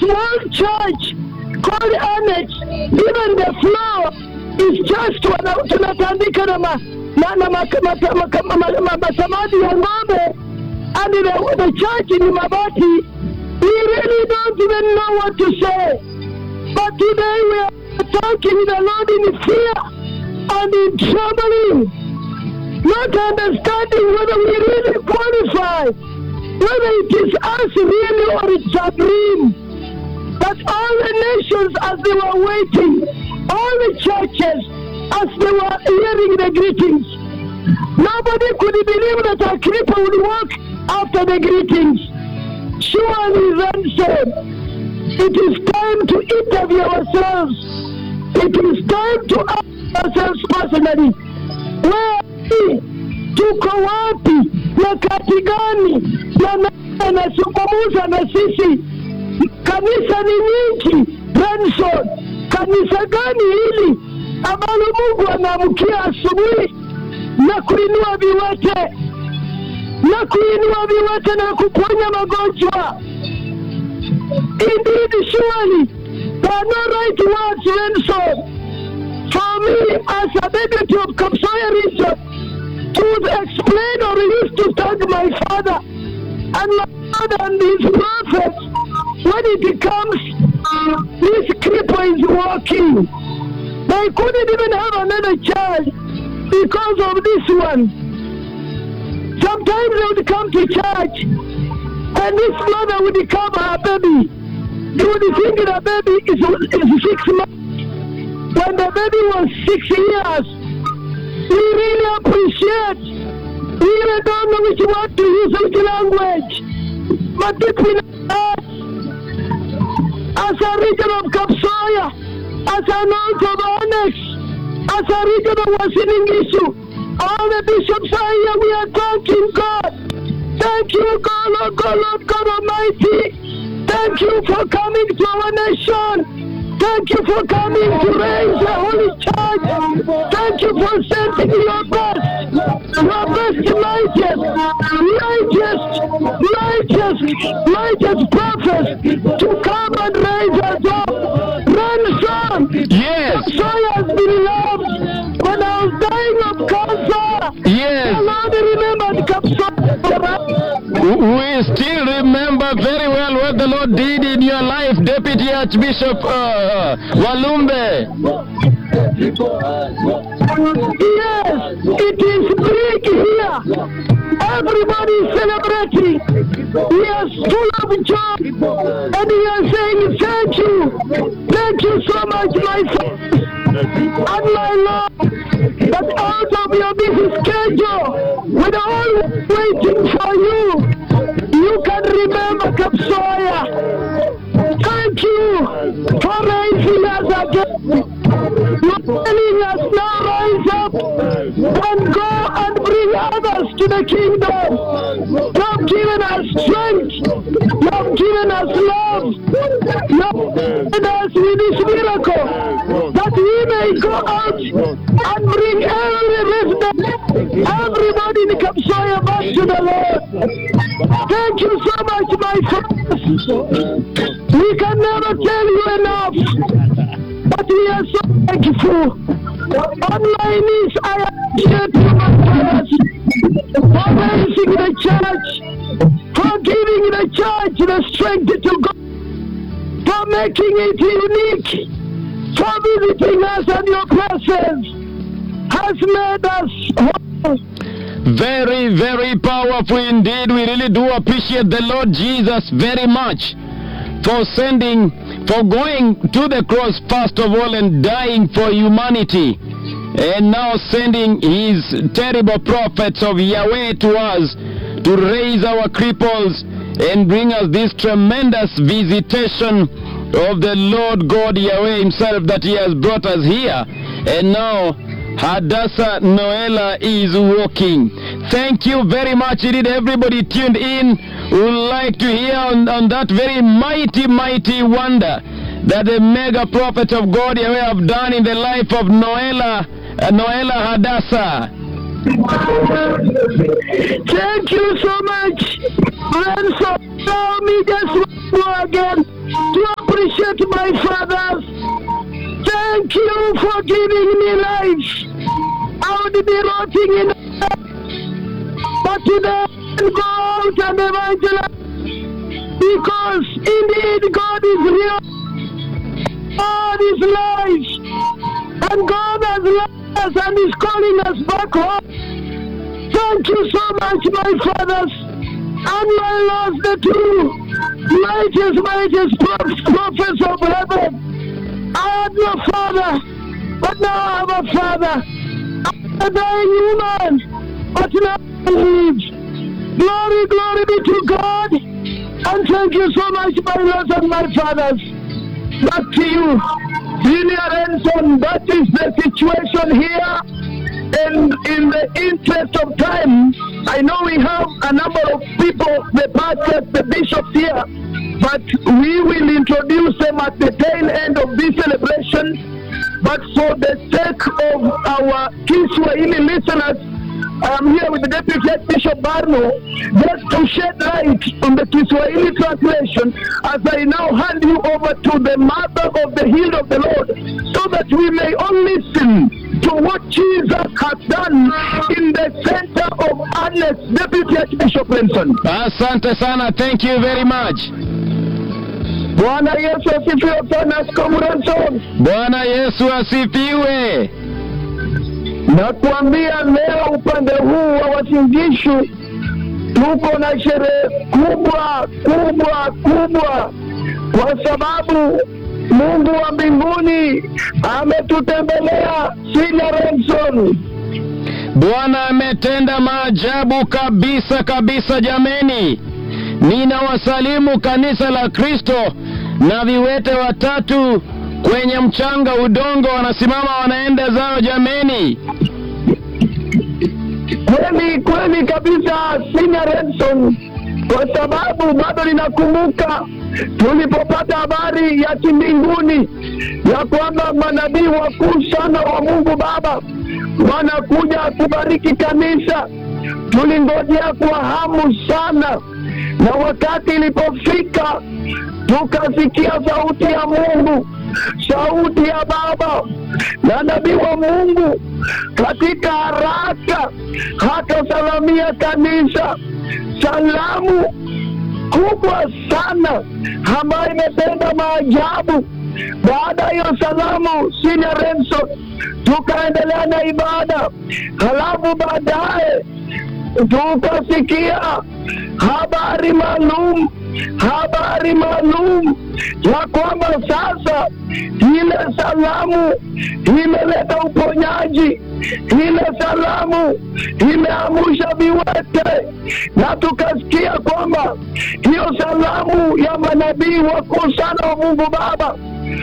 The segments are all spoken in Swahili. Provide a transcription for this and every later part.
small church called Annex, even the floor is just wana- tunatandika na ma, na, na ma, ma, ma, ma, ma, ma, masamadi ya ng'ombe and the, the church in Mabati, we really don't even know what to say. But today we are talking the Lord in fear and in trembling, not understanding whether we really qualify, whether it is us really or it's a dream. But all the nations as they were waiting, all the churches as they were hearing the greetings, nobody could believe that a cripple would walk after the greetings. Surely then said, it is time to interview ourselves. It is time to ask ourselves personally, where are we? tuko wapi? Nyakati gani yanazungumza na sisi? Kanisa ni nyingi, Benson. Kanisa gani hili ambalo Mungu anaamkia asubuhi na kuinua viwete na kuinua viwete na kuponya magonjwa? Indeed, surely there are no right words, Benson. For me, as a deputy of Kapsoya region, to explain or used to thank my father and my father and his prophets when it comes this cripple is walking. They couldn't even have another child because of this one. Sometimes they would come to church and this mother would come her baby. You would think the baby is, is six months. When the baby was six years, we really appreciate. We really don't know which word to use, which language. But between us, as a region of Kapsoya, as an old of Onyx, as a region of Wasiling issue, all the bishops are here, we are thanking God. Thank you, God, Lord God, Lord God Almighty. Thank you for coming to our nation. Thank you for coming to raise the Holy Church. Thank you for sending your best, your best righteous, righteous, righteous, righteous prophets to come and raise us up. Ransom. Yes. So has been loved. When I was dying of cancer, the Yes. Lord remembered Kapsa. We still remember very well what the Lord did in your life, Deputy Archbishop uh, Walumbe. Yes, it is big here. Everybody is celebrating. We are full of joy. And we are saying thank you. Thank you so much, my son and my Lord. That out of your busy schedule, with all waiting for you, you can remember Kapsoya. Thank you for raising us again. You're telling us now rise up and go and bring others to the kingdom. You have given us strength. You have given us love. You have given us with this miracle that we may go out and bring every resident, everybody in Kapsoya back to the Lord. Thank you so much, my friends. We can never tell you enough. But we are so thankful. On my knees, I appreciate you, my brothers, for raising the church, for giving the church the strength to go, for making it unique, for visiting us and your presence has made us whole. Very, very powerful indeed. We really do appreciate the Lord Jesus very much for sending, for going to the cross first of all and dying for humanity. And now sending his terrible prophets of Yahweh to us to raise our cripples and bring us this tremendous visitation of the Lord God Yahweh himself that he has brought us here. And now Hadassah Noela is walking. Thank you very much indeed, everybody tuned in. Would like to hear on, on that very mighty, mighty wonder that the mega prophet of God Yahweh have done in the life of Noela, uh, Noela Hadassah. Thank you so much. And so allow me just once more again to my fathers, thank you for giving me life. I would be rotting in but today go out and evangelize because indeed God is real. God is life. And God has loved us and is calling us back home. Thank you so much, my fathers and my lords, the two mightiest, mightiest prophets, prophets of heaven. I had no father, but now I have a father. I'm a dying human, but now I live. Glory, glory be to God. And thank you so much, my lords and my fathers. Back to you. Senior Enson, that is the situation here. And in the interest of time, I know we have a number of people, the pastors, the bishops here, but we will introduce them at the tail end of this celebration. But for the sake of our Kiswahili listeners, I'm here with the Deputy Archbishop Barno just to shed light on the Kiswahili translation as I now hand you over to the mother of the hill of the Lord so that we may all listen to what Jesus has done in the center of Ernest, Deputy Archbishop Benson. Asante sana. Thank you very much. Bwana Yesu asifiwe sana, Askofu Benson. Bwana Yesu asifiwe. Nakuambia leo upande huu wa Wasingishu tuko na sherehe kubwa kubwa kubwa, kwa sababu Mungu wa mbinguni ametutembelea Sina Renson. Bwana ametenda maajabu kabisa kabisa. Jameni, ninawasalimu kanisa la Kristo na viwete watatu kwenye mchanga udongo, wanasimama wanaenda zao. Jameni, Kweli kweli kabisa, Sina Renson, kwa sababu bado ninakumbuka tulipopata habari ya kimbinguni ya kwamba manabii wakuu sana wa Mungu Baba wanakuja kubariki kanisa. Tulingojea kwa hamu sana, na wakati ilipofika tukasikia sauti ya Mungu, sauti ya Baba na nabii wa Mungu katika haraka hakasalamia kanisa salamu kubwa sana ambayo imetenda maajabu. Baada ya hiyo salamu, Sina Renson, tukaendelea na ibada, halafu baadaye tukasikia habari maalum habari maalum ya kwamba sasa ile salamu imeleta uponyaji, ile salamu imeamusha viwete, na tukasikia kwamba hiyo salamu ya manabii wakuu sana wa Mungu Baba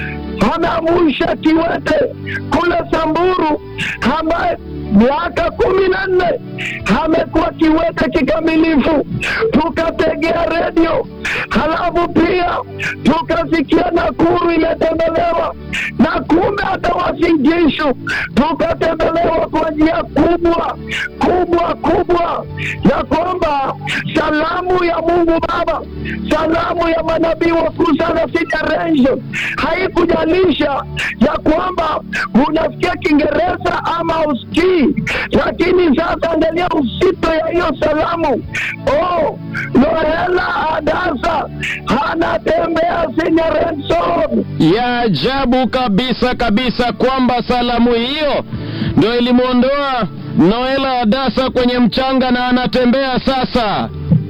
ameamusha kiwete kule Samburu ambaye miaka kumi na nne amekuwa kiwete kikamilifu. Tukategea redio, halafu pia tukasikia Nakuru imetembelewa na kumbe hata Wasingishu tukatembelewa kwa njia kubwa kubwa kubwa, ya kwamba salamu ya Mungu Baba, salamu ya manabii wakuu sana Sitarenjo haikujalisha ya kwamba unasikia Kiingereza ama usikii, lakini sasa angalia uzito ya hiyo salamu. Oh, Noela Adasa anatembea Senior Renson. ya ajabu kabisa kabisa kwamba salamu hiyo ndio ilimwondoa Noela Adasa kwenye mchanga na anatembea sasa.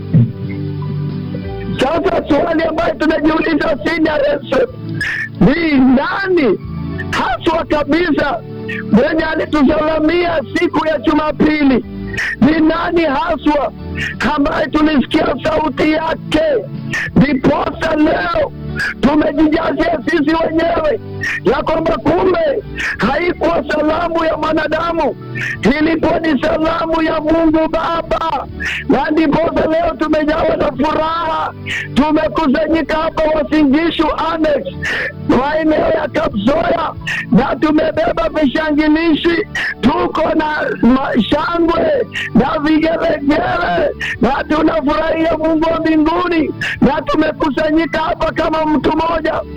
Sasa swali ambayo tunajiuliza Senior Renson ni nani haswa kabisa mwenye alitusalamia siku ya Jumapili? Ni nani haswa ambaye tulisikia sauti yake? Ndiposa leo tumejijazia sisi wenyewe ya kwamba kumbe haikuwa salamu ya mwanadamu, ilikuwa ni salamu ya Mungu Baba, na ndiposa leo tumejawa na furaha. Tumekusanyika hapa Wasingishu Annex, maeneo ya Kapsoya, na tumebeba vishangilishi, tuko na mashangwe na vigelegele, na tunafurahia Mungu wa mbinguni, na tumekusanyika hapa kama mtu mmoja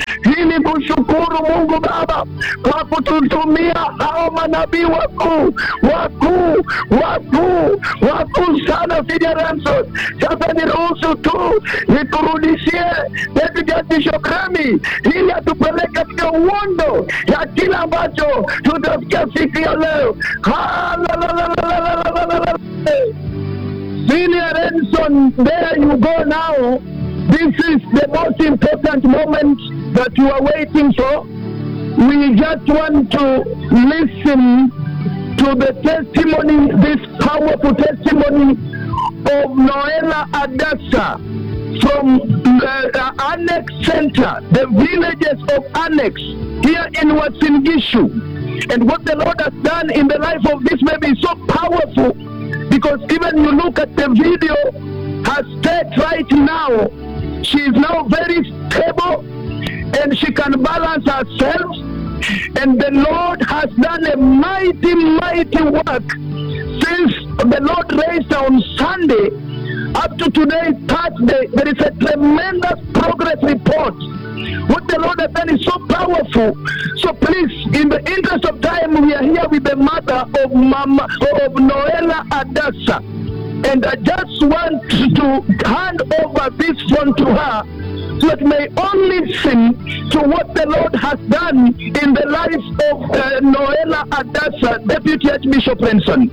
tunazidi kushukuru Mungu Baba kwa kututumia hao manabii wakuu wakuu wakuu wakuu sana Senior Ransom. Sasa niruhusu tu nikurudishie Deputy Archbishop Remy ili atupeleke katika uondo ya kila ambacho tutasikia siku ya leo. Hallelujah. Senior Ransom, there you go now. This is the most important moment that you are waiting for. We just want to listen to the testimony, this powerful testimony of Noela Adasa from the uh, Annex Center, the villages of Annex here in Wasingishu. And what the Lord has done in the life of this baby is so powerful because even you look at the video, her state right now, she is now very stable and she can balance herself. And the Lord has done a mighty, mighty work since the Lord raised her on Sunday up to today, Thursday. There is a tremendous progress report. What the Lord has done is so powerful. So please, in the interest of time, we are here with the mother of Mama of Noela Adasa. And I just want to hand over this phone to her so that may all listen to what the Lord has done in the life of uh, Noela Adasa, Deputy Archbishop Renson.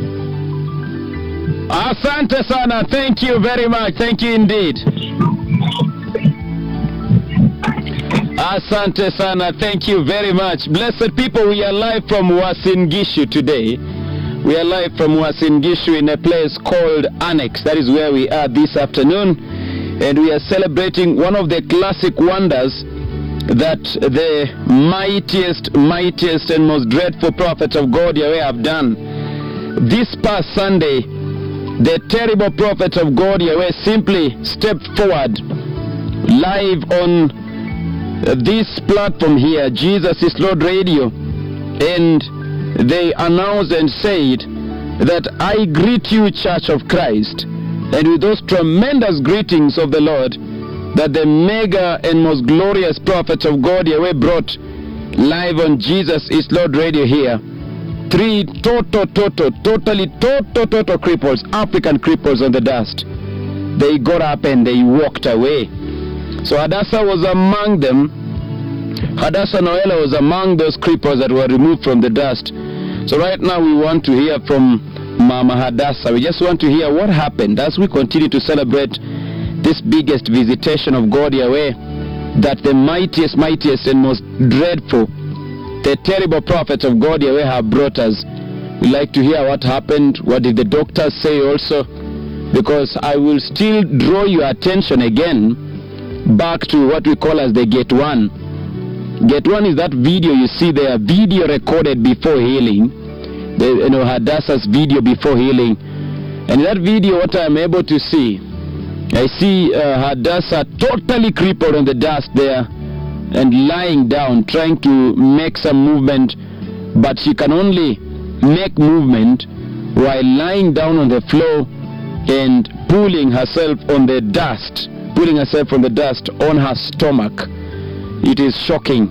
Asante sana. Thank you very much. Thank you indeed. Asante sana. Thank you very much. Blessed people, we are live from Wasingishu today. We are live from Wasingishu in a place called Annex. That is where we are this afternoon. And we are celebrating one of the classic wonders that the mightiest, mightiest, and most dreadful prophets of God Yahweh have done. This past Sunday, the terrible prophet of God Yahweh simply stepped forward live on uh, this platform here, Jesus is Lord Radio, and they announced and said that I greet you, Church of Christ, and with those tremendous greetings of the Lord that the mega and most glorious prophets of God Yahweh brought live on Jesus is Lord Radio here. Three total, total, totally, total, total cripples, African cripples on the dust. They got up and they walked away. So Hadassah was among them. Hadassah Noela was among those cripples that were removed from the dust. So right now we want to hear from Mama Hadassah. We just want to hear what happened as we continue to celebrate this biggest visitation of God Yahweh that the mightiest, mightiest, and most dreadful, the terrible prophets of God Yahweh have brought us. We'd like to hear what happened. What did the doctors say also? Because I will still draw your attention again back to what we call as the gate one. Gate one is that video you see there, video recorded before healing. The, you know, Hadassah's video before healing. And in that video, what I'm able to see, I see uh, Hadassah totally crippled on the dust there and lying down, trying to make some movement, but she can only make movement while lying down on the floor and pulling herself on the dust, pulling herself from the dust on her stomach. It is shocking.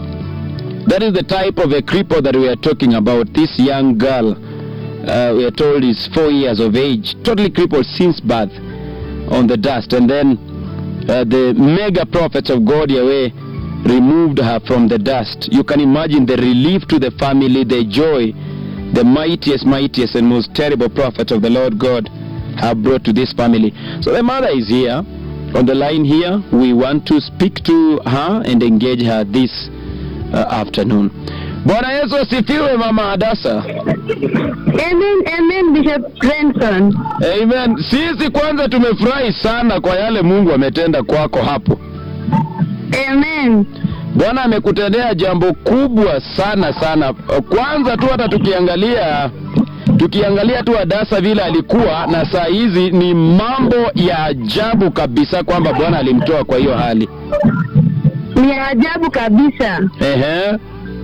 That is the type of a cripple that we are talking about. This young girl, uh, we are told, is four years of age, totally crippled since birth on the dust. And then uh, the mega prophets of God Yahweh removed her from the dust. You can imagine the relief to the family, the joy the mightiest, mightiest, and most terrible prophet of the Lord God have brought to this family. So the mother is here on the line here. We want to speak to her and engage her this uh, afternoon. Bwana Yesu asifiwe, Mama Hadasa. Amen, amen, Bishop Renson. Amen. Sisi kwanza tumefurahi sana kwa yale Mungu ametenda kwako hapo. Amen. Bwana amekutendea jambo kubwa sana sana. Kwanza tu hata tukiangalia tukiangalia tu Hadasa vile alikuwa na saa hizi ni mambo ya ajabu kabisa kwamba Bwana alimtoa kwa hiyo hali. Ni ajabu kabisa. Ehe.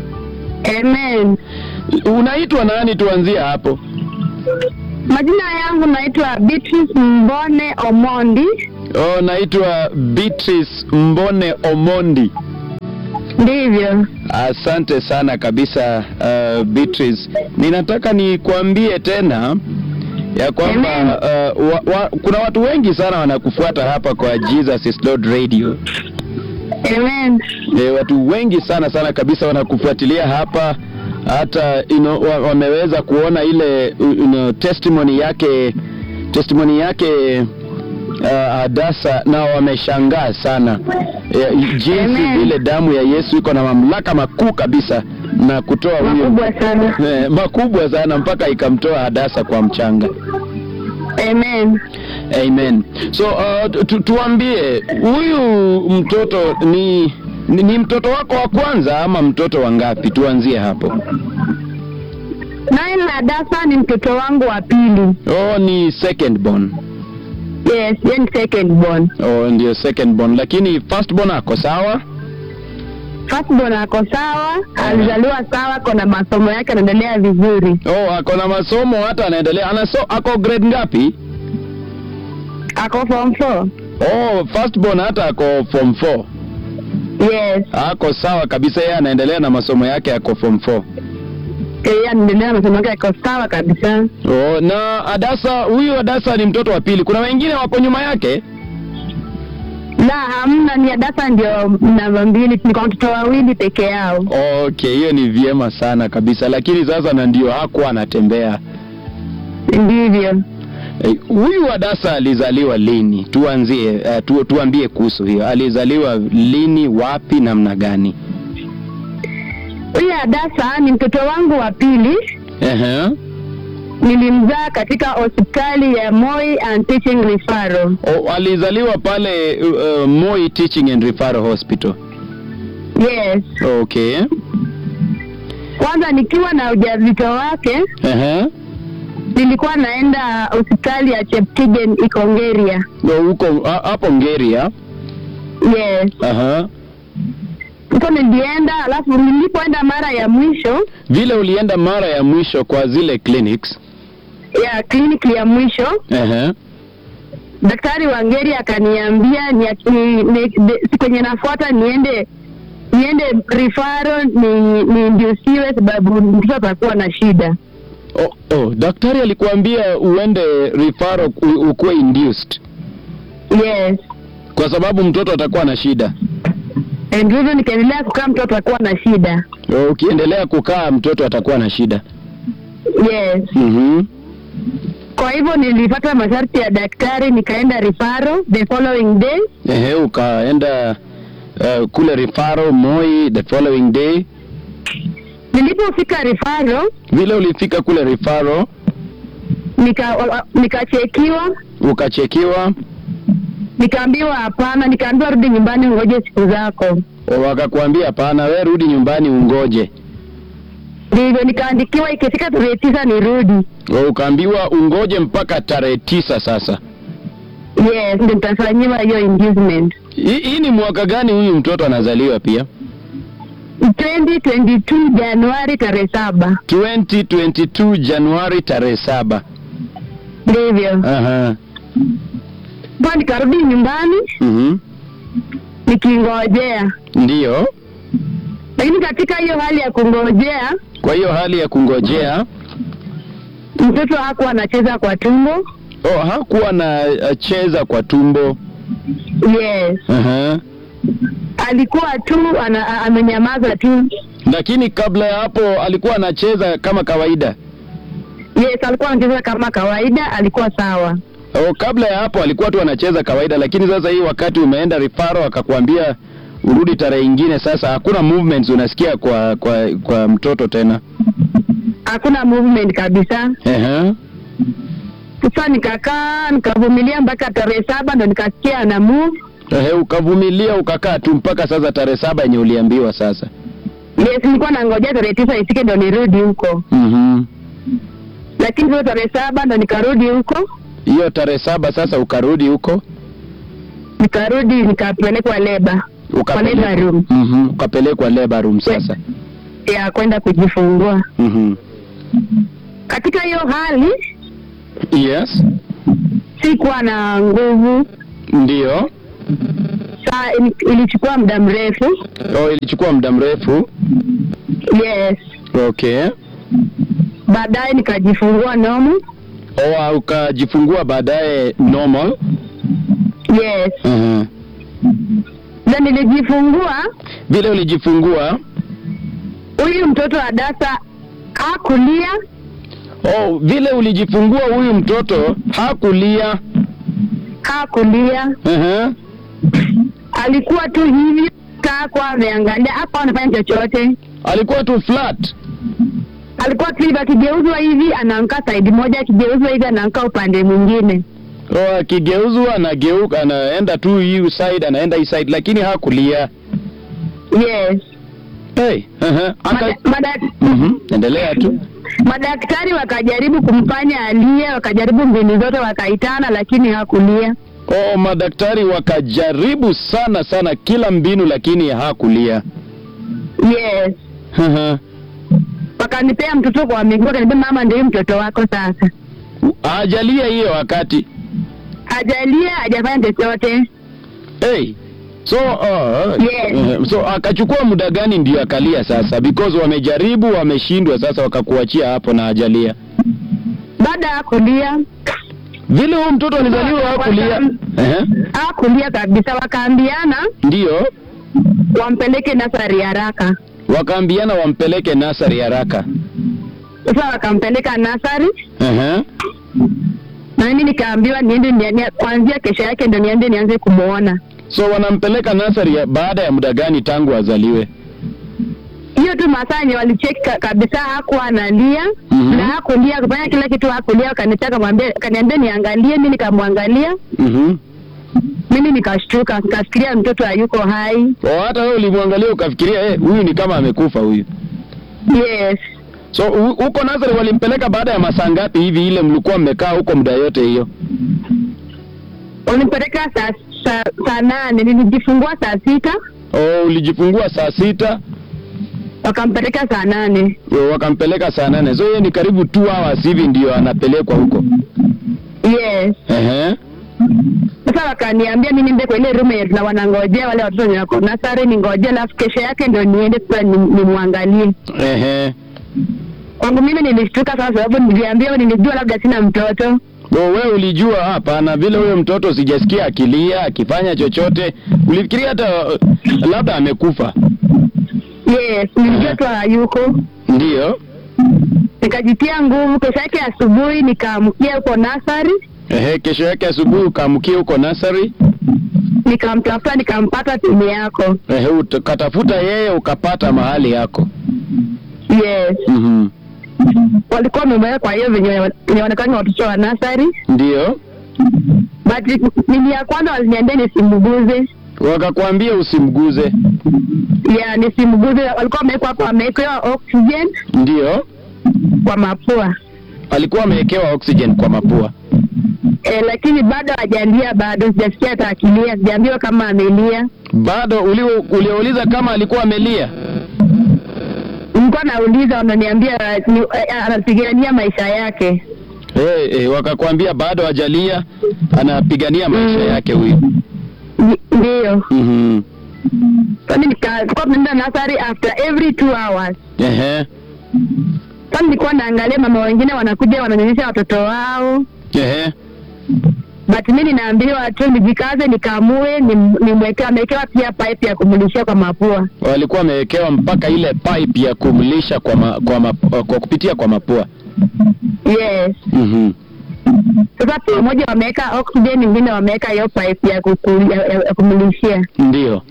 Amen. Unaitwa nani? Tuanzie hapo. Majina yangu naitwa Beatrice Mbone Omondi. Oh, naitwa Beatrice Mbone Omondi. ndivyo. Asante sana kabisa uh, Beatrice. Ninataka nikuambie tena ya kwamba Amen. uh, wa, wa, kuna watu wengi sana wanakufuata hapa kwa Jesus is Lord Radio. Amen. E, watu wengi sana sana kabisa wanakufuatilia hapa hata you know, wa, wameweza kuona ile you know, testimony yake testimony yake uh, Hadasa na wameshangaa sana e, jinsi Amen. vile damu ya Yesu iko na mamlaka makuu kabisa na kutoa huyo Makubwa sana. e, makubwa sana mpaka ikamtoa Hadasa kwa mchanga. Amen. Amen. So uh, tu, tuambie huyu mtoto ni, ni ni mtoto wako wa kwanza ama mtoto wa ngapi? Tuanzie hapo. Naye Hadasa ni mtoto wangu wa pili. Oh, ni second born. Yes, yeye ni second born. Oh, ndio second born, lakini first born ako sawa. First born ako sawa, alizaliwa sawa, kona masomo yake anaendelea vizuri. Oh, ako na masomo hata anaendelea. Anaso, ako grade ngapi? Ako form 4. Oh, first born hata ako form 4. Yes, Ako sawa kabisa, yeye anaendelea na masomo yake, ako form 4. yeye anaendelea na masomo yake, ako sawa kabisa. Oh, na Adasa, huyu Adasa ni mtoto wa pili. Kuna wengine wako nyuma yake? La, hamna, ni Hadasa ndio namba mbili, niko watoto wawili peke yao. Okay, hiyo ni vyema sana kabisa, lakini sasa na ndio hakuwa anatembea. Ndivyo. Eh, Huyu Hadasa alizaliwa lini? Tuanzie uh, tu, tuambie kuhusu hiyo. Alizaliwa lini, wapi, namna gani? Huyu Hadasa ni mtoto wangu wa pili. Ehe. Nilimzaa katika hospitali ya Moi and Teaching Referral. Oh, alizaliwa pale uh, Moi Teaching and Referral Hospital. Yes. Okay. Kwanza nikiwa na ujauzito wake Ehe. nilikuwa naenda hospitali ya Cheptigen Ikongeria. No, huko ha- hapo Ngeria. Yes. Aha. Huko nilienda, alafu nilipoenda mara ya mwisho Vile ulienda mara ya mwisho kwa zile clinics. ya kliniki ya mwisho, Ehe. daktari wa Ngeri akaniambia ni, ni, ni, de- siku yenye nafuata niende niende rifaro ni niindusiwe sababu mtoto atakuwa na shida. Oh, oh, daktari alikuambia uende referral u- ukuwe induced Yes. kwa sababu mtoto atakuwa na shida. And hivyo nikaendelea kukaa, mtoto atakuwa na shida. Oh, Ukiendelea kukaa mtoto atakuwa na shida. Yes. Mhm. Kwa hivyo nilipata masharti ya daktari, nikaenda rifaro the following day. Ehe, ukaenda uh, kule referral Moi the following day. Nilipofika rifaro Vile ulifika kule referral nika wa- wa- nikachekiwa, ukachekiwa, nikaambiwa hapana, nikaambiwa rudi nyumbani ngoje siku zako. o, wakakuambia hapana, we rudi nyumbani ungoje. Ndivyo nikaandikiwa, ikifika tarehe tisa nirudi. O, ukaambiwa ungoje mpaka tarehe tisa. Sasa Yes, ndio nitafanyiwa hiyo inducement. hii hii ni mwaka gani huyu mtoto anazaliwa pia? 2022 Januari tarehe saba. 2022 Januari tarehe saba. Ndivyo. Aha. Kwa nikarudi nyumbani Mhm. nikingojea, Ndiyo. lakini katika hiyo hali ya kungojea Kwa hiyo hali ya kungojea, mtoto hakuwa anacheza kwa tumbo. oh, hakuwa na uh, cheza kwa tumbo. Yes, Aha. alikuwa tu ana, a- amenyamaza tu. Lakini kabla ya hapo alikuwa anacheza kama kawaida. Yes, alikuwa anacheza kama kawaida, alikuwa sawa. Oh, kabla ya hapo alikuwa tu anacheza kawaida, lakini sasa hii wakati umeenda rifaro akakwambia urudi tarehe ingine, sasa hakuna movements unasikia kwa kwa kwa mtoto tena. Hakuna movement kabisa. Ehe. Sasa nikakaa nikavumilia mpaka tarehe saba ndo nikasikia ana move. Ehe, ukavumilia ukakaa tu mpaka sasa tarehe saba yenye uliambiwa sasa. Yes, nilikuwa nangojea tarehe tisa ifike ndo nirudi huko, Mhm. lakini hiyo tarehe saba ndo nikarudi huko, Hiyo tarehe saba sasa ukarudi huko nikarudi nikapelekwa leba kwa labor ukapelekwa room Mhm, ukapelekwa labor room sasa. ya kwenda kujifungua. Mhm. Katika hiyo hali Yes. sikuwa na nguvu, Ndio. saa ili- ilichukua muda mrefu Oh, ilichukua muda mrefu. yes Okay. baadaye nikajifungua nomu Oh, ukajifungua baadaye normal. yes Uh-huh. na nilijifungua Vile ulijifungua, huyu mtoto wa dasa hakulia oh, vile ulijifungua huyu mtoto hakulia. hakulia Uh-huh. alikuwa tu hivyo kakwa ameangalia hapa anafanya chochote Alikuwa tu flat. alikuwa tu hivi akigeuzwa hivi anaankaa saidi moja akigeuzwa hivi anaankaa upande mwingine Oh, akigeuzwa anageuka, anaenda tu hii side, anaenda hii side, lakini hakulia. yes Hey. Uh-huh. Aka... Mada- mada- Mhm. Endelea tu. madaktari wakajaribu kumfanya alie wakajaribu mbinu zote wakaitana lakini hakulia Oh, madaktari wakajaribu sana sana kila mbinu, lakini hakulia. yes Uh-huh. wakanipea mtoto kwa miguu wakanipea mama ndio mtoto wako sasa Hajalia hiyo wakati. hajalia hajafanya chochote Hey. So, uh, Yes. uh, so akachukua muda gani ndio akalia sasa? Because wamejaribu wameshindwa, sasa wakakuachia hapo na hajalia. baada ya kulia Vile huyu mtoto alizaliwa hakulia. Eh? hakulia kabisa wakaambiana Ndio. wampeleke nasari haraka Wakaambiana wampeleke nasari haraka. sasa wakampeleka nasari Uh-huh. na mimi nikaambiwa niende niende- kuanzia kesho yake ndo niende nianze kumwona So wanampeleka nasari ya- baada ya muda gani tangu azaliwe? hiyo tu masaa yenye walicheki ka, kabisa hakuwa analia Mhm. na hakulia kufanya kila kitu hakulia wakanitaka mwambie kaniambia niangalie mi nikamwangalia Mhm. mimi nikashtuka nikafikiria mtoto hayuko hai O, hata wewe ulimwangalia ukafikiria eh, huyu ni kama amekufa huyu. yes So hu- huko Nazareth walimpeleka baada ya masaa ngapi hivi ile mlikuwa mmekaa huko muda yote hiyo? walipeleka saa saa saa nane nilijifungua saa sita Oh, ulijifungua saa sita wakampeleka saa nane o, wakampeleka saa nane. So hiyo ni karibu two hours hivi ndio anapelekwa huko. yes Ehe. sasa wakaniambia mi niende kwa ile room yenye tuna wanangojea wale watoto wenye wako nasari ningoje alafu kesho yake ndo niende sasa ni- nimwangalie Ehe. kwangu mimi nilishtuka sasa sababu niliambiwa nilijua labda sina mtoto O, wewe ulijua hapana, vile huyo mtoto sijasikia akilia akifanya chochote, ulifikiria hata uh, labda amekufa. yes nilijua tu hayuko Ndiyo. nikajitia nguvu kesho yake asubuhi nikaamkia huko nasari Ehe, kesho yake asubuhi ukaamkia huko nasari. nikamtafuta nikampata timu yako Ehe, ukatafuta yeye ukapata mahali yako. yes Mhm. walikuwa wameweka kwa hiyo venye inaonekana watoto wa nasari Ndiyo. but mimi ya kwanza waliniambia nisimguze Wakakwambia usimguze. ya nisimguze walikuwa wamewekwa hapo wamewekewa oxygen Ndiyo. kwa mapua Alikuwa amewekewa oxygen kwa mapua. e, lakini bado hajalia bado sijasikia hata akilia sijaambiwa kama amelia Bado ulio- uliouliza kama alikuwa amelia. nilikuwa nauliza wananiambia ni- eh, anapigania maisha yake Eh, eh, wakakwambia bado hajalia, anapigania maisha Mm. yake huyu. Ni- ndiyo Mhm. sasa nika- tulikuwa tunaenda nasari after every two hours Ehe. sasa nilikuwa naangalia mama wengine wanakuja wananyonyesha watoto wao Ehe. but mi ninaambiwa tu nijikaze nikamue nim- nimweke amewekewa pia pipe ya kumlishia kwa mapua Walikuwa wamewekewa mpaka ile pipe ya kumlisha kwa, ma, kwa, ma, kwa kupitia kwa mapua. yes Mhm. sasa pamoja wameweka oxygen ingine wameweka hiyo pipe ya, kuku, ya, ya, ya kumlishia Ndio.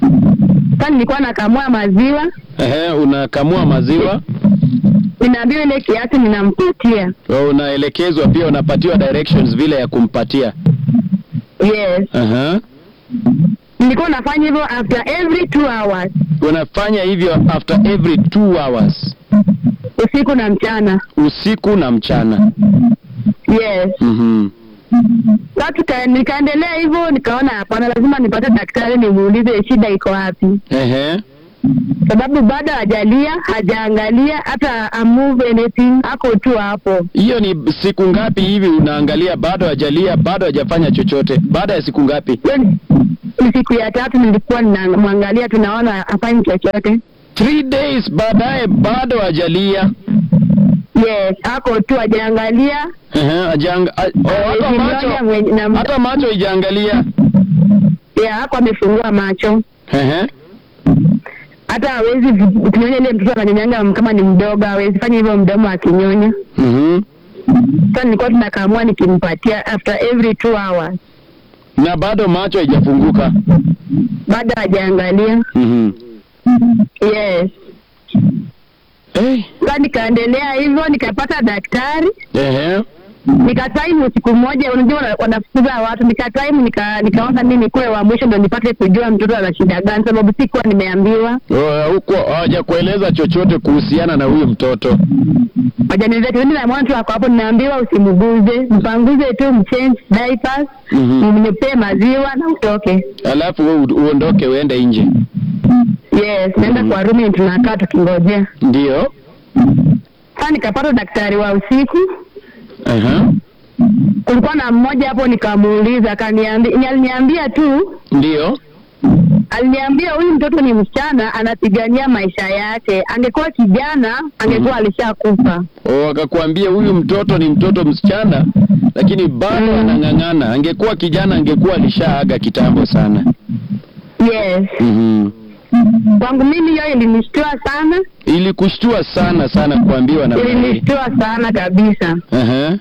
sasa nilikuwa nakamua maziwa Ehe, unakamua maziwa, ninaambiwa ile kiasi ninampatia unaelekezwa pia, unapatiwa directions vile ya kumpatia. yes Aha. nilikuwa nafanya hivyo after every two hours Unafanya hivyo after every two hours, usiku na mchana usiku na mchana. yes Mhm. sasa tuka- nikaendelea hivyo nikaona hapana lazima nipate daktari nimuulize shida iko wapi Ehe. sababu bado hajalia hajaangalia hata amove anything ako tu hapo Hiyo ni siku ngapi hivi unaangalia bado hajalia, bado hajafanya chochote? Baada ya siku ngapi? hiyo ni- siku ya tatu nilikuwa ninamwangalia, tunaona hafanyi chochote. Three days baadaye bado hajalia. Yes, ako tu ajaangalia Ehe, ajanga, a, oh, hata Amejinyonga macho mwenye- na- hata macho ijaangalia. ya ako amefungua macho, Ehe. hata hawezi vi- kunyonya. Ile mtoto ananyonyanga kama ni mdogo, hawezi fanya hivyo mdomo akinyonya. Mhm. Sasa nilikuwa tunakamua nikimpatia after every two hours, Na bado macho haijafunguka. bado hajaangalia. Mhm. Yes, Eh. sasa nikaendelea hivyo, nikapata daktari Ehe. nikataimu siku moja, unajua wana- wanafukuza watu, nikataimu nika, nikaona mimi kuwe wa mwisho ndo nipate kujua mtoto ana shida gani, sababu sikuwa nimeambiwa. Oh, huko hawajakueleza chochote kuhusiana na huyu mtoto. Wajaniambia tuende na mwana tu ako hapo, ninaambiwa usimguze, mpanguze tu, mchange diapers, Mhm. mnyepee maziwa na utoke. Alafu wewe u- uondoke uende nje. Yes, naenda kwa rumi, tunakaa tukingojea. Ndio. Sasa nikapata daktari wa usiku, Aha. kulikuwa na mmoja hapo, nikamuuliza, akaniambia, aliniambia tu Ndio. aliniambia huyu mtoto ni msichana, anapigania maisha yake. Angekuwa kijana, angekuwa alishakufa. Oh, akakwambia huyu mtoto ni mtoto msichana lakini bado Mm. anang'ang'ana. Angekuwa kijana angekuwa alishaaga kitambo sana. Yes, Mhm. kwangu mimi hiyo ilinishtua sana, Ilikushtua sana sana kuambiwa na Mary. ilinishtua sana kabisa. Aha.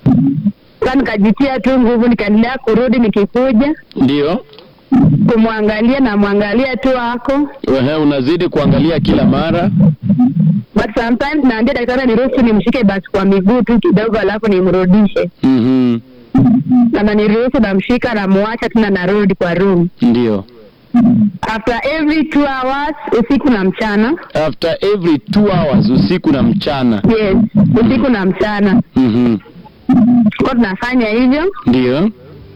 Sasa nikajitia tu nguvu, nikaendelea kurudi, nikikuja Ndio. kumwangalia na mwangalia tu ako Ehe, unazidi kuangalia kila mara. but sometimes naambia daktari niruhusu nimshike basi kwa miguu tu kidogo, alafu nimrudishe, Mhm. na naniruhusu namshika, namwacha tena, narudi kwa room Ndio. after every two hours, usiku na mchana. After every two hours usiku na mchana. Yes, usiku na mchana Mhm. kwa tunafanya hivyo. Ndio.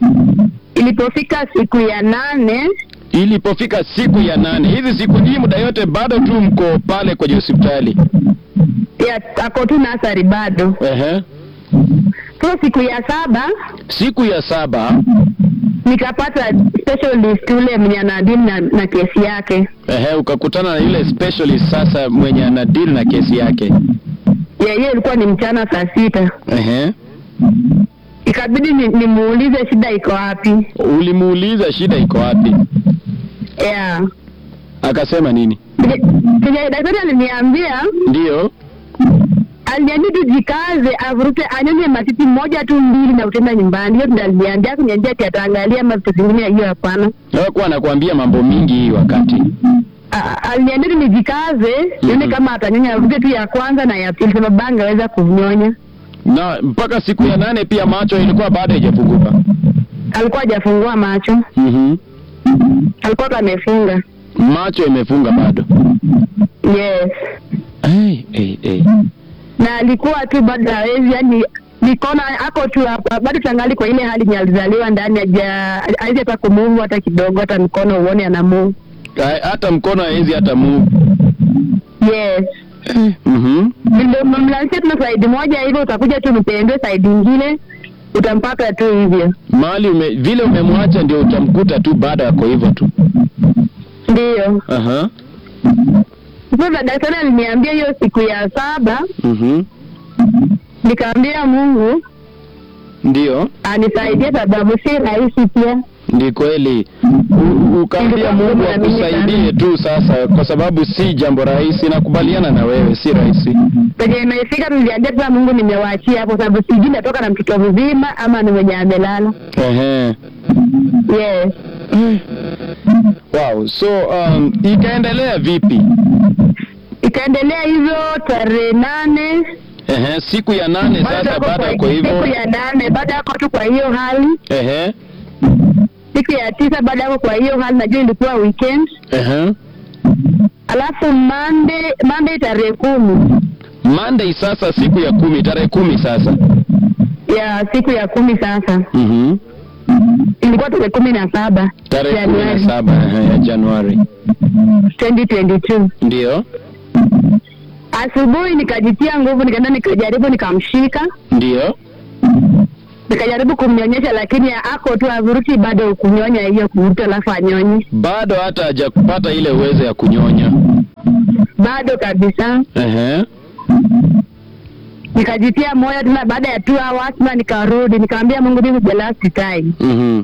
Ilipofika siku ya nane, Ilipofika siku ya nane, hizi siku hii muda yote bado tu mko pale kwenye hospitali. ya ako tu nasari bado. Ehe. So siku ya saba Siku ya saba, nikapata specialist ule mwenye anadili na, na kesi yake. ehe, ukakutana na yule specialist sasa mwenye ana deal na kesi yake. Ya hiyo ilikuwa ni mchana saa sita. Ehe. Ikabidi ni- nimuulize shida iko wapi. Ulimuuliza shida iko wapi? Yeah. Akasema nini? Kenye- kenye daktari aliniambia Ndio. aliniambia tu jikaze, avurute anyonye matiti moja tu mbili na utenda nyumbani. Hiyo ndio aliniambia, kuniambia ati ataangalia ama vitu zingine, hiyo hapana. Hakuwa anakuambia mambo mingi hii wakati. A- aliniambia tu nijikaze, nione kama atanyonya, avurute tu ya kwanza na ya pili, sababu angeweza kunyonya. Na mpaka siku ya nane pia macho ilikuwa bado haijafunguka. Alikuwa hajafungua macho, Mhm. alikuwa tu amefunga. Macho imefunga bado. Yes, Hey, hey, hey. na alikuwa tu bado hawezi, yani nikaona ako tu hapa bado tangali kwa ile hali yenye alizaliwa ndani, haja hawezi hata kumuvu hata kidogo, hata mkono uone ana move. Ha- Hata mkono hawezi hata move. Yes, Mhm. ndio mlanisha tuna side moja hivyo, utakuja tu mpendwe side ingine, utampata tu hivyo. Mahali ume, vile umemwacha ndio utamkuta tu baada yako hivyo tu. Ndio Aha. sasa daktari aliniambia hiyo siku ya saba, Mhm. nikaambia Mungu Ndio. anisaidie, sababu si rahisi pia. Ndi kweli. U- Ukaambia Nilikuwa Mungu mgumu na mimi akusaidie tu sasa, kwa sababu si jambo rahisi. Nakubaliana na wewe, si rahisi. penye imefika niliambia tena Mungu nimewaachia hapo, sababu sijui natoka na mtoto mzima ama ni mwenye amelala. Ehe. Yes, Wow. So um, ikaendelea vipi? ikaendelea hivyo tarehe nane Ehe, siku ya nane bado sasa ako baada kwa- yako hivyo. siku ya nane baada yako tu kwa hiyo hali, Ehe. siku ya tisa baada yako kwa hiyo hali, najua ilikuwa weekend. Ehe. Alafu Monday, Monday tarehe kumi Monday sasa siku ya kumi, tarehe kumi sasa. ya siku ya kumi sasa Mhm. ilikuwa tarehe kumi na saba Tarehe kumi na Januari saba ehe, ya Januari. 2022 Ndio. asubuhi nikajitia nguvu, nikaenda nikajaribu, nikamshika Ndio. nikajaribu kumnyonyesha, lakini ako tu avuruti bado kunyonya hiyo kuvuta, alafu anyonyi bado hata hajakupata ile uwezo ya kunyonya. bado kabisa. Ehe. Nikajitia moyo tena, baada ya two hours tena nikarudi, nikamwambia Mungu, this is the last time. Mhm.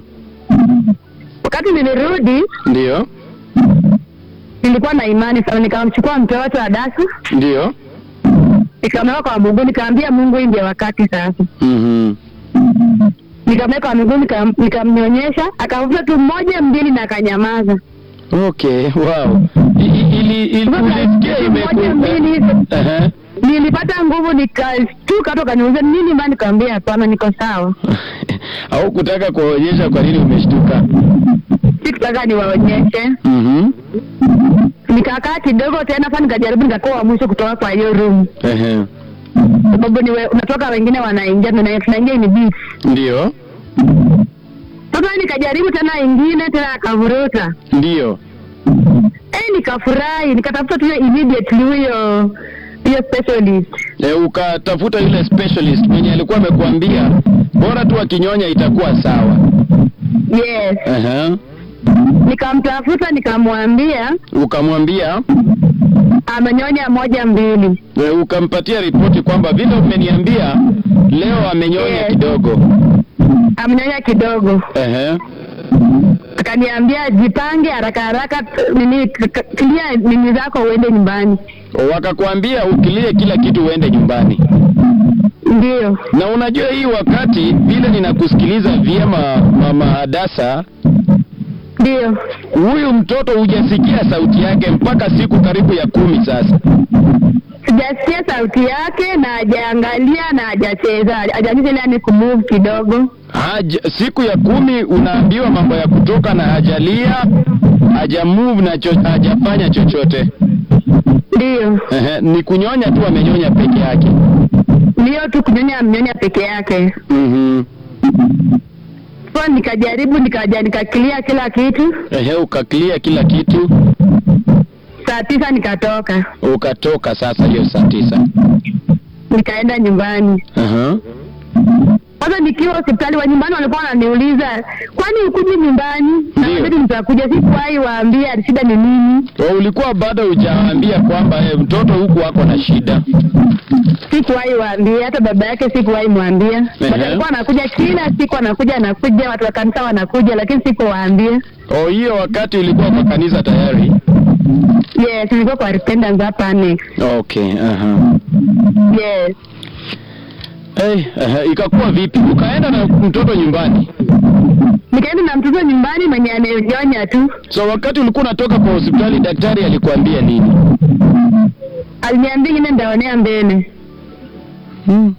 Wakati nilirudi Ndio. nilikuwa na imani sana, nikamchukua mtoto wa Dasu Ndio. nikamweka kwa Mungu, nikamwambia Mungu, hii ndio wakati sasa. Mhm. Nikamweka kwa miguu, nikam- nikamnyonyesha, akavuta tu mmoja mbili na akanyamaza. Okay, wow. I- i- Ili ili Sasa ulisikia moja imeku mbili Ehe. nilipata nguvu, nikashtuka tu, kaniuliza nini ma, nikamwambia hapana, niko sawa, Au kutaka kuonyesha kwa nini umeshtuka? sikutaka niwaonyeshe. Mhm. Nikakaa kidogo tena, sasa nikajaribu, nikakuwa wa mwisho kutoka kwa hiyo room, Ehe. sababu ni we- unatoka, wengine wanaingia, tuna- tunaingia ni beat. Ndio. Sasa nikajaribu tena ingine tena, akavuruta Ndio. eh, nikafurahi, nikatafuta tu immediately huyo hiyo specialist E, ukatafuta yule specialist mwenye alikuwa amekuambia bora tu akinyonya itakuwa sawa. yes. Ehe. Nikamtafuta nikamwambia Ukamwambia amenyonya moja mbili. e, ukampatia ripoti kwamba vile umeniambia leo amenyonya Yes. kidogo. Amenyonya kidogo, Ehe. akaniambia jipange haraka haraka, t- nini k- k- clear nini zako uende nyumbani. Wakakwambia ukilie kila kitu uende nyumbani. Ndio, Na unajua hii wakati vile ninakusikiliza vyema mama Hadasa, ndio, huyu mtoto hujasikia sauti yake mpaka siku karibu ya kumi sasa. sijasikia sauti yake na hajaangalia na hajacheza, hajacheza ile ni kumove kidogo. Haja, siku ya kumi unaambiwa mambo ya kutoka na hajalia haja move na cho, hajafanya chochote. Ndio, Ehe, ni kunyonya tu amenyonya peke yake. ndio tu kunyonya, mnyonya peke yake. Mhm. So nikajaribu nikaja nikaklia kila kitu, Ehe, ukaklia kila kitu saa tisa nikatoka ukatoka sasa hiyo saa tisa. nikaenda nyumbani. Aha. Sasa nikiwa hospitali wa nyumbani walikuwa wananiuliza kwani ukuji nyumbani? Na Ndio. wakati nitakuja, sikuwahi waambia shida ni nini, O, ulikuwa bado hujaambia kwamba eh, mtoto huku ako na shida. sikuwahi waambia, hata baba yake sikuwahi mwambia. Ehe. But alikuwa anakuja kila siku, anakuja anakuja, watu wa kanisa wanakuja, lakini sikuwaambia. O, hiyo wakati ulikuwa kwa kanisa tayari. Yes, nilikuwa kwa repentance hapa annex. Okay, aha. Yes, Hey, aha, ikakuwa vipi? Ukaenda na mtoto nyumbani? nikaenda na mtoto nyumbani mwenye amenyonya tu, So wakati ulikuwa unatoka kwa hospitali daktari alikuambia nini? aliniambia ingine ndaonea mbele. Hmm.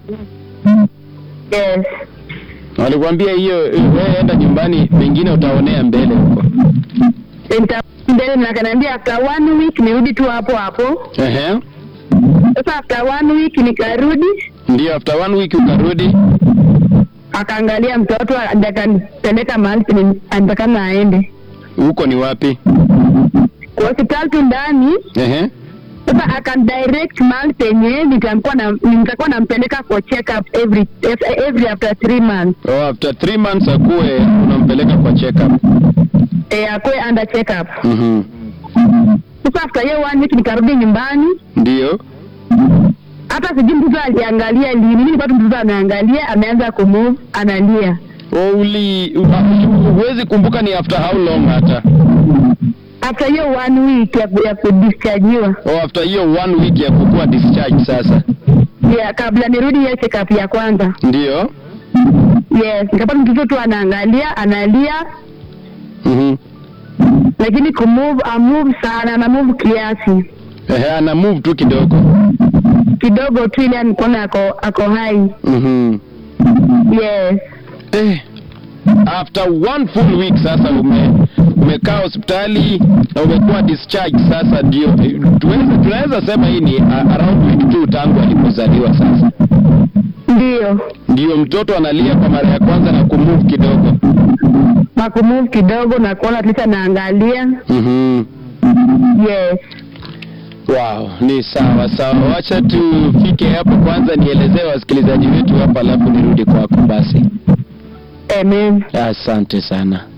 Yes, Alikwambia hiyo eh, wewe enda nyumbani, mengine utaonea mbele huko. nita mbele na akaniambia after one week nirudi tu hapo hapo. Ehe. Sasa after one week nikarudi, Ndio after one week ukarudi. akaangalia mtoto ndio akanipeleka mahali penye anatakana aende Huko ni wapi? kwa hospitali tu ndani. Ehe. Sasa akandirect mahali penye nitakuwa na nitakuwa nampeleka for check up every every after three months Oh, after three months akuwe unampeleka kwa check up. eh, akwe under check up. Mhm. Sasa after hiyo one week nikarudi nyumbani, Ndio. hata sijui mtoto aliangalia lini. Mimi nilipata mtoto ameangalia, ameanza kumove, analia. Oh, uli huwezi kumbuka ni after how long hata? After hiyo one week ya, ya kudischargiwa Oh, after hiyo one week ya kukuwa discharge sasa. ya kabla nirudi hiyo check up ya kwanza. Ndio. Yes, nikapata mtoto tu anaangalia, analia, Mhm. lakini kumove amove sana, ana move kiasi Ehe, ana move tu kidogo. kidogo tu, ile mkono ako ako hai. Mhm. Yes, Eh, after one full week sasa ume umekaa hospitali na umekuwa discharge sasa, ndio eh, tuweze tunaweza sema hii ni a- around week two tangu alipozaliwa sasa. ndio Ndio mtoto analia kwa mara ya kwanza na kumove kidogo. na kumove kidogo na kuona tisa naangalia. Mhm. Yes, Wow, ni sawa sawa. Wacha tufike hapo kwanza, nielezee wasikilizaji wetu hapa, alafu nirudi kwako basi. Amen. Asante sana.